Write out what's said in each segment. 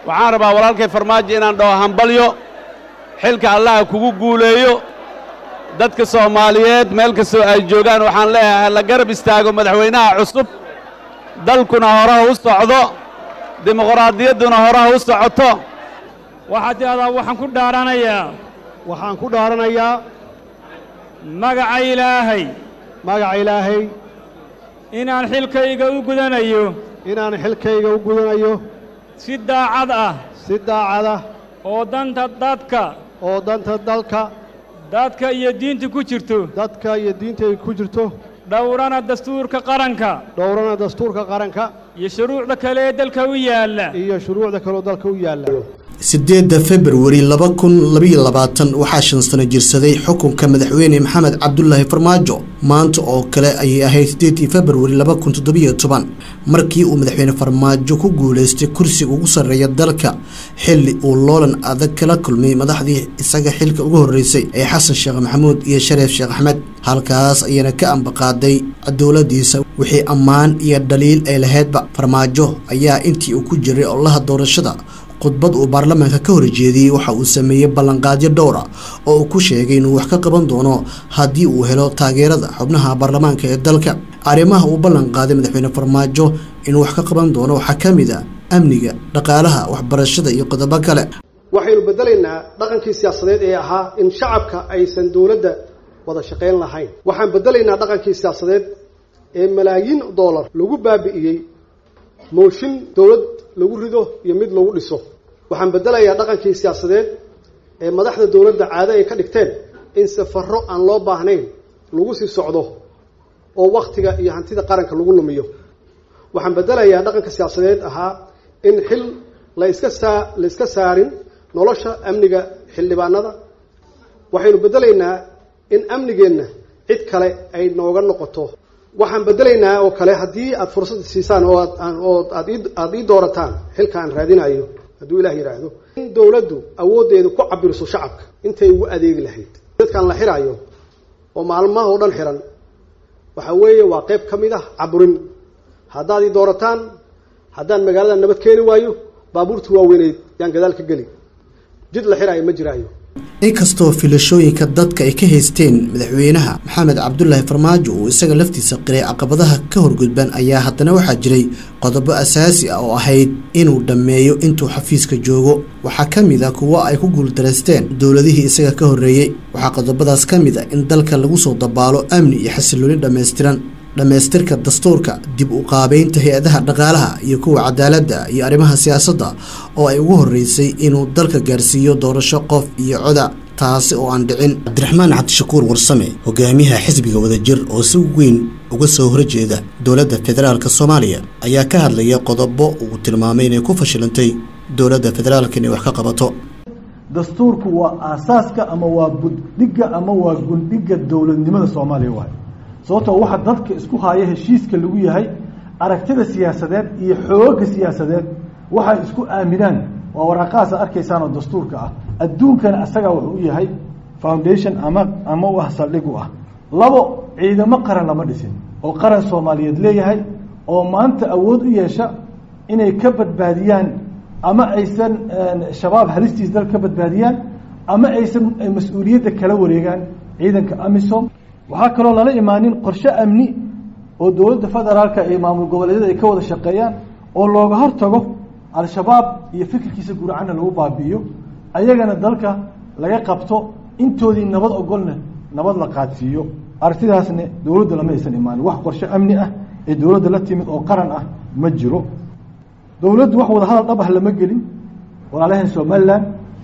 waxaan rabaa walaalkay farmaajo inaan dhaho hambalyo xilka allaha kugu guuleeyo dadka soomaaliyeed meel kastoo ay joogaan waxaan leeyahay la garab istaago madaxweynaha cusub dalkuna horaha u socdo dimuqraadiyadduna horaha u socoto waxaad tidhahdaa waxaan ku dhaaranayaa waxaan ku dhaaranayaa magaca ilaahay magaca ilaahay inaan xilkayga u gudanayo inaan xilkayga u gudanayo si daacad ah si daacad ah oo danta dadka oo danta dalka dadka iyo diinta ku jirto dadka iyo diinta ay ku jirto dhowrana dastuurka qaranka dhowrana dastuurka qaranka iyo shuruucda kale ee dalka u yaalla iyo shuruucda kaleoo dalka u yaalla sideedda februari laba kun labaiyo labaatan waxaa shan sano jirsaday xukunka madaxweyne maxamed cabdulaahi farmaajo maanta oo kale ayay ahayd sideedii februari laba kun toddobiyo toban markii uu madaxweyne farmaajo ku guulaystay kursiga ugu sarreeya dalka xilli uu loolan adag kala kulmay madaxdii isaga xilka ugu horreysay ee xasan sheekh maxamuud iyo shareef sheekh axmed halkaas ayana ka ambaqaaday dowladiisa wixii ammaan iyo dhaliil ay lahaydba farmaajo ayaa intii uu ku jiray olaha doorashada khudbad uu baarlamaanka ka horjeediyey waxa uu sameeyey ballanqaadyo dhowra oo uu ku sheegay inuu wax ka qaban doono haddii uu helo taageerada xubnaha baarlamaanka ee dalka arrimaha uu ballanqaaday madaxweyne farmaajo inuu wax ka qaban doono waxaa ka mid a amniga dhaqaalaha waxbarashada iyo qodobo kale waxaynu bedelaynaa dhaqankii siyaasadeed ee ahaa in shacabka aysan dowladda wada shaqayn lahayn waxaan bedelaynaa dhaqankii siyaasadeed ee malaayiin doolar lagu baabi'iyey mooshin dowlad lagu rido iyo mid lagu dhiso waxaan bedelayaa dhaqankii siyaasadeed ee madaxda dowladda caado ay ka dhigteen in safarro aan loo baahnayn lagu sii socdo oo wakhtiga iyo hantida qaranka lagu lumiyo waxaan bedelayaa dhaqanka siyaasadeed ahaa in xil la iska saa la iska saarin nolosha amniga xildhibaanada waxaynu bedelaynaa in amnigeenna cid kale ay nooga noqoto waxaan bedelaynaa oo kale haddii aada fursad siisaan oo aad oo aad aada ii doorataan xilka aan raadinayo hadduu ilah yidhaahdo in dowladdu awooddeedu ku cabiriso shacabka intay ugu adeegi lahayd dadkaan la xiraayo oo maalmaha oo dhan xiran waxa weeye waa qayb ka mid ah caburin haddaad ii doorataan haddaan magaalada nabad keeni waayo baabuurtii waaweyneyd yaan gadaal ka geli jid la xiraayo ma jiraayo inkastoo filashooyinka dadka ay ka haysteen madaxweynaha maxamed cabdulaahi farmaajo uu isaga laftiisa qiray caqabadaha ka horgudban ayaa haddana waxaa jiray qodobo asaasi ah oo ahayd inuu dhammeeyo intuu xafiiska joogo waxaa ka mid a kuwo ay ku guuldareysteen dowladihii isaga ka horreeyey waxaa qodobadaas ka mid a in dalka lagu soo dabaalo amni iyo xasilooni dhammaystiran dhammaystirka dastuurka dib u qaabeynta hay-adaha dhaqaalaha iyo kuwa cadaaladda iyo arrimaha siyaasadda oo ay ugu horreysay inuu dalka gaarsiiyo doorasho qof iyo coda taasi oo aan dhicin cabdiraxmaan cabdishakuur warsame hogaamiyaha xisbiga wadajir oo si weyn uga soo horjeeda dowladda federaalka soomaaliya ayaa ka hadlaya qodobo uu tilmaamay inay ku fashilantay dowladda federaalka inay wax ka qabato dastuurku waa aasaaska ama waa buddhigga ama waa gundhigga dowladnimada soomaaliya waay sababtoo waxa dadka isku haya heshiiska lagu yahay aragtida siyaasadeed iyo xoogga siyaasadeed waxay isku aaminaan waa waraaqahaas arkaysaan oo dastuurka ah adduunkana asagaa wuxuu u yahay foundation ama ama u ah saldhig u ah labo ciidamo qaran lama dhisin oo qaran soomaaliyeed leeyahay oo maanta awood u yeesha inay ka badbaadiyaan ama aysan shabaab halistiis dal ka badbaadiyaan ama aysan mas-uuliyadda kala wareegaan ciidanka amisom waxaa kaloo lala imaanin qorshe amni oo dowladda federaalka iyo maamul goboleedyada ay ka wada shaqeeyaan oo looga hortago al-shabaab iyo fikirkiisa guracana lagu baabi'iyo ayagana dalka laga qabto intoodii nabad ogolna nabad la qaadsiiyo aragtidaasna dowladda lama aysan imaanin wax qorshe amni ah ee dowladda la timid oo qaran ah ma jiro dowladdu wax wada hadal dhab ah lama gelin walaalahan somalilan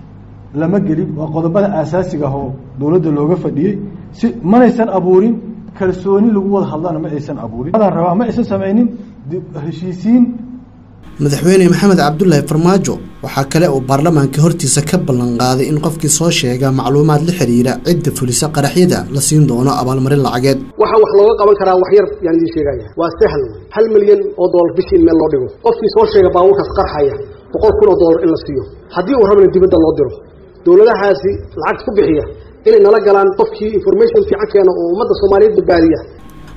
lama gelin waa qodobada aasaasiga ah oo dowladda looga fadhiyey si manaysan abuurin kalsooni lagu wada hadlana ma aysan abuurin rabaa ma aysan samaynin heshiisiin madaxweyne maxamed cabdulaahi farmaajo waxaa kale uu baarlamaanka hortiisa ka ballanqaaday in qofkii soo sheega macluumaad la xidhiira cidda fulisa qaraxyada la siin doono abaalmarin lacageed waxa wax looga qaban karaa wax yar yaan idiin sheegaya waa sahal hal milyan oo doolar bishii in meel loo dhigo qofkii soo sheega baabuurkaas qarxaya boqol kun oo doolar in la siiyo haddii uu rabana dibadda loo diro dowladahaasi lacagta ku bixiya inay nala galaan qofkii information fiican keena oo ummadda soomaaliyeed badbaadiya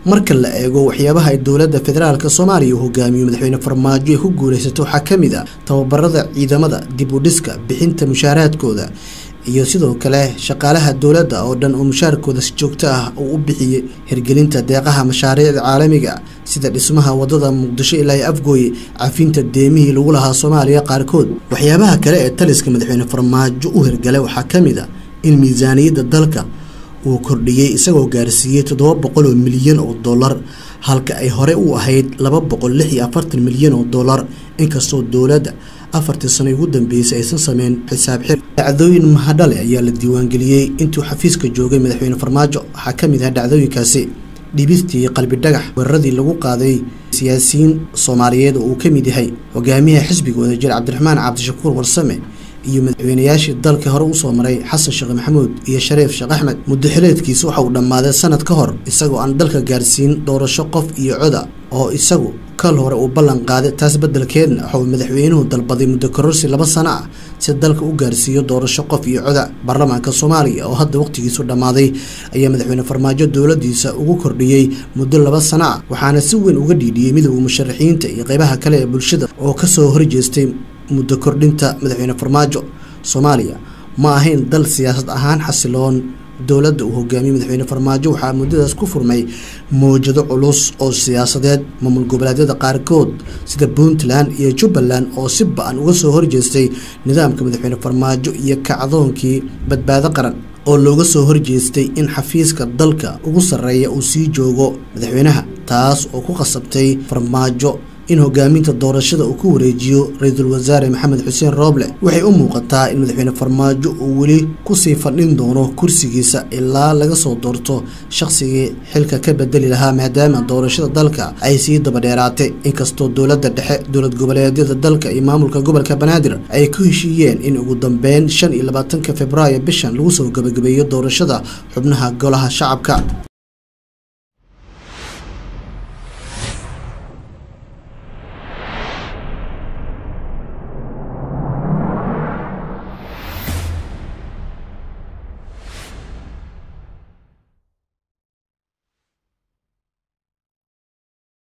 marka la eego waxyaabaha ay dowladda federaalk soomaaliya uu hogaamiyo madaxweyne farmaajo ay ku guulaysato waxaa ka mid a tababarada ciidamada dib u dhiska bixinta mushaaraadkooda iyo sidoo kale shaqaalaha dowladda oo dhan oo mushaarkooda si joogto ah uu u bixiyey hirgelinta deeqaha mashaariicda caalamiga sida dhismaha wadada muqdisho ilaa iyo afgooye cafinta deemihii lagu lahaa soomaaliya qaarkood waxyaabaha kale ee taliska madaxweyne farmaajo u hirgalay waxaa ka mid a in miisaaniyadda dalka uu kordhiyey isagoo gaarsiiyey toddoba boqol oo milyan oo dollar halka ay hore u ahayd laba boqol lix iyo afartan milyan oo dollar inkastoo dowladda afartii sano ugu dambeysay aysan sameyn xisaab xir dhacdooyin mahadhale ayaa la diiwaangeliyey intuu xafiiska joogay madaxweyne farmaajo waxaa ka mid ah dhacdooyinkaasi dhibistii qalbi dhagax weeraradii lagu qaaday siyaasiyiin soomaaliyeed oo uu ka mid yahay hogaamiyaha xisbiga wadajir cabdiraxmaan cabdishakuur warsame iyo madaxweynayaashii dalka hore usoo maray xasan sheekh maxamuud iyo shareef sheekh axmed muddo xileedkiisa waxa uu dhammaaday sanad ka hor isagoo aan dalka gaarsiin doorasho qof iyo coda oo isagu kal hore uu ballan qaaday taas beddelkeedna waxa uu madaxweynuhu dalbaday muddo kororsi laba sano ah si dalka u gaarsiiyo doorasho qof iyo coda baarlamaanka soomaaliya oo hadda wakhtigiisu dhammaaday ayaa madaxweyne farmaajo dowladiisa ugu kordhiyey muddo laba sano ah waxaana si weyn uga dhiidhiyey midowda musharaxiinta iyo qeybaha kale ee bulshada oo kasoo horjeestay muddo kordhinta madaxweyne farmaajo soomaaliya ma ahayn dal siyaasad ahaan xasiloon dowladda uu hogaamiyey madaxweyne farmaajo waxaa muddadaas ku furmay mowjado culus oo siyaasadeed maamul goboleedyada qaarkood sida puntland iyo jubbaland oo si ba-an uga soo horjeestay nidaamka madaxweyne farmaajo iyo kacdoonkii badbaado qaran oo looga soo horjeestay in xafiiska dalka ugu sarreeya uu sii joogo madaxweynaha taas oo ku qasabtay farmaajo in hogaaminta doorashada uu ku wareejiyo ra-iisul wasaare maxamed xuseen rooble waxay u muuqataa in madaxweyne farmaajo uu weli kusii fadhin doono kursigiisa ilaa laga soo doorto shaqsigii xilka ka bedeli lahaa maadaama doorashada dalka ay sii dabadheeraatay inkastoo dowladda dhexe dowlad goboleedyada dalka iyo maamulka gobolka banaadir ay ku heshiiyeen in ugu dambeyn shan iyo labaatanka februaayo bishan lagu soo gabagabeeyo doorashada xubnaha golaha shacabka